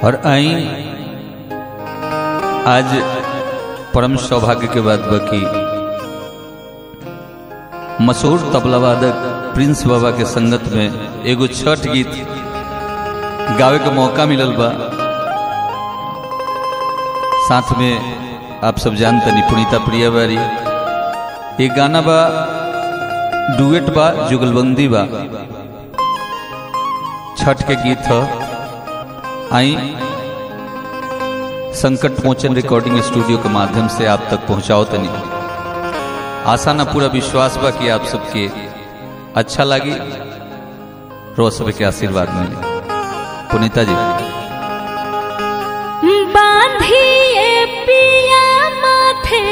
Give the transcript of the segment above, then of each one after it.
और आई आज परम सौभाग्य के बात बा कि मशहूर तबला वादक प्रिंस बाबा के संगत में एगो छठ गीत गावे के मौका मिलल बा साथ में आप सब जानते पुनीता प्रिया बारी ये गाना बा डुएट बा जुगलबंदी बा छठ के गीत ह आई संकट मोचन रिकॉर्डिंग स्टूडियो के माध्यम से आप तक पहुंचाओ तनी आशा ना पूरा विश्वास बा कि आप सबके अच्छा लगी रोज सब के आशीर्वाद मिले पुनीता जी बांधिए पिया माथे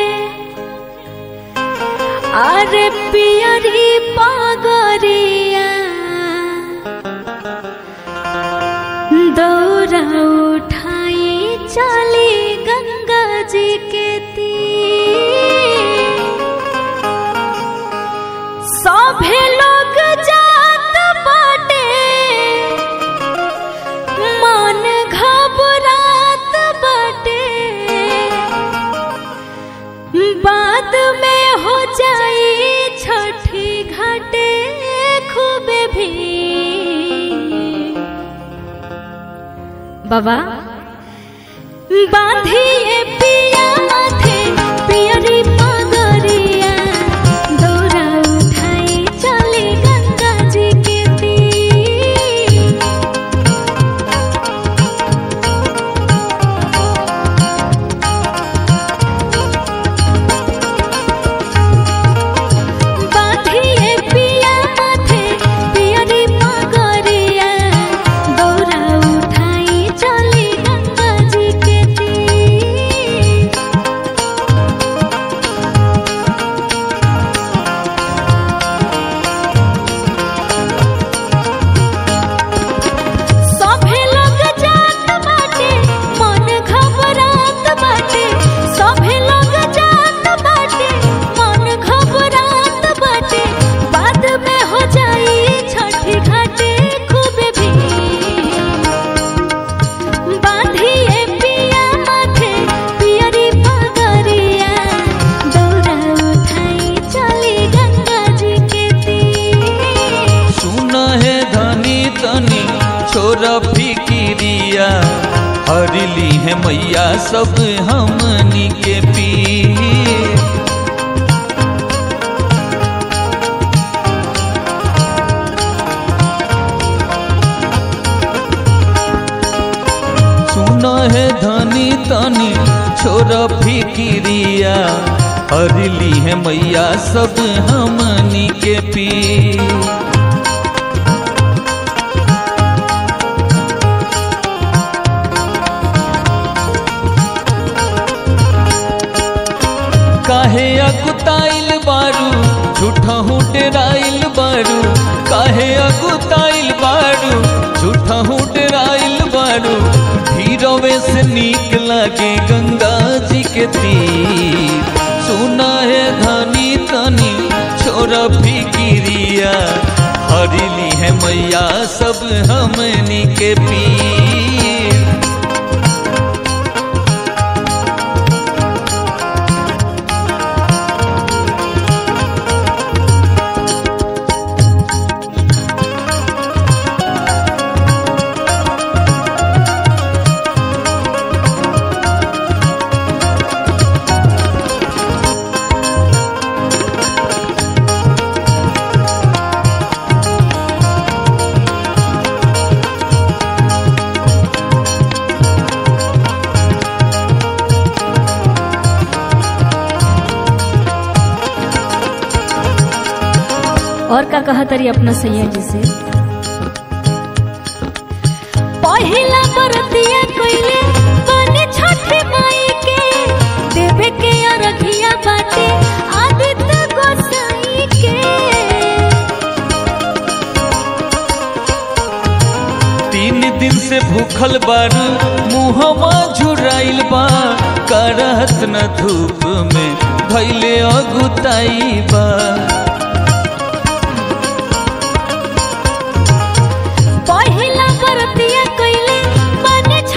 अरे पियरी पागरिया दौरा उठाई चली गंगा जी के तीर सभे लोग जात बाटे मन घबरात बाटे बाद में हो जाई छठी घाटे खूबे भी बाबा बांधिए पिया माथे पियरी पगरिया दौरा उठाई चली गंगा जी के तीर बांधिए पिया माथे पियरी पगरिया दौरा उठाई चली गंगा जी के तीर सभे लोग जात बाटे मन घबरात बाटे सभे लोग जात बाटे मन घबरात बाटे बाद में हो जाई छठी घाटे खूब भी बांधिए पिया माथे पियरी पगरिया दौरा उठाई चली गंगा जी के तीर सुन है धनी तनी छोरा फिकिरिया हरली है मैया सब हमनी के पी सुन है धनी तनी छोरा फिकिरिया हरली है मैया सब हमनी के पी काहे अकुताइल बारू झूठहू डेराइल बारू काहे अकुताइल बारू झूठहू डेराइल बारू भीरवे से नीक लागे गंगा जी के तीर सुना है धनी तनी छोरा फिकिरिया हरली है मैया सब हमनी के पीर और का कहा तरी अपना सैया जी से पहिला बरतिया कोइले बने छठ माई के देवे के अरघिया बाटे आदित्य गोसाई के तीन दिन से भूखल बारू मुहवा झुराइल बा करहत न धूप में भैले अगुताई बा पहिला बरतिया कोइले बने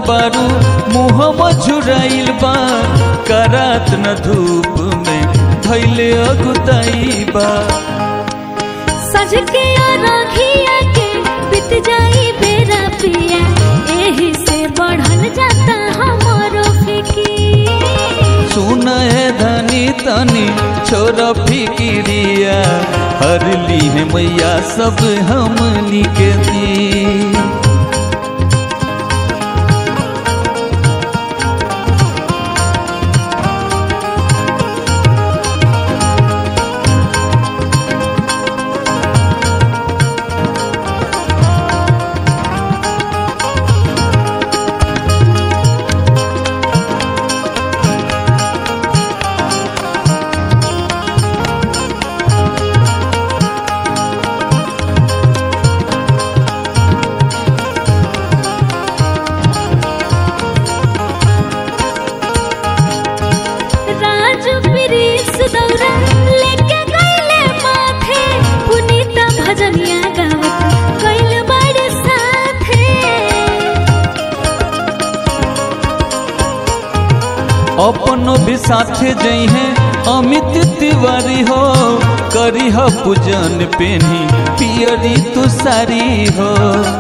बारू मुहम झुराइल बा करात न धूप में धैले अगुताई बा सज के रखिया के बीत जाई बेरा पिया एही से बढ़ल जाता हमारो फिकी सुन है धनी तनी छोरा फिकिरिया हर ली है मैया सब हमनी के दी राजू प्रिंस दौरा लेके गईले माथे पुनीता भजनिया गावत गईल बड़े साथे अपनो भी साथे जई है अमित तिवारी हो करी ह पूजन पेनी पियरी तू सारी हो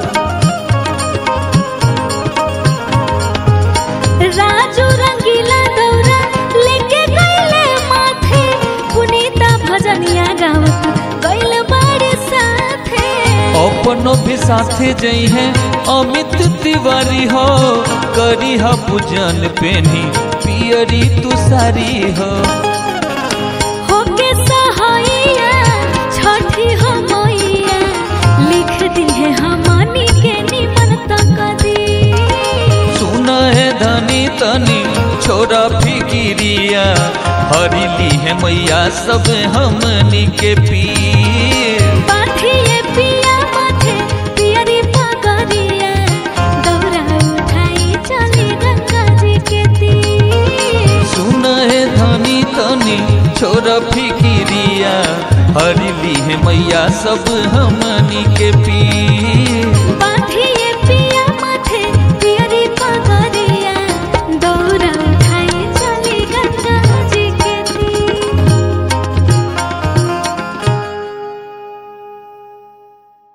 राजू रंगीला दौरा लेके गईले माथे पुनीता भजनिया गावत गईल बड़े साथे अपनो भी साथे जई है अमित तिवारी हो करी ह पूजन पेनी पियरी तू सारी हो होके सहाइया छठी हो मैया लिख दी है हमनी के निमन तक दी सुन है धनी तनी छोरा फिकिरिया हरिली है मैया सब हमनी के पीर पाथिए पिया माथे पियरी पगरिया दौरा उठाई चली गंगा जी के तीर सुन है धनी तनी छोरा फिकिरिया हरिली है मैया सब हमनी के पीर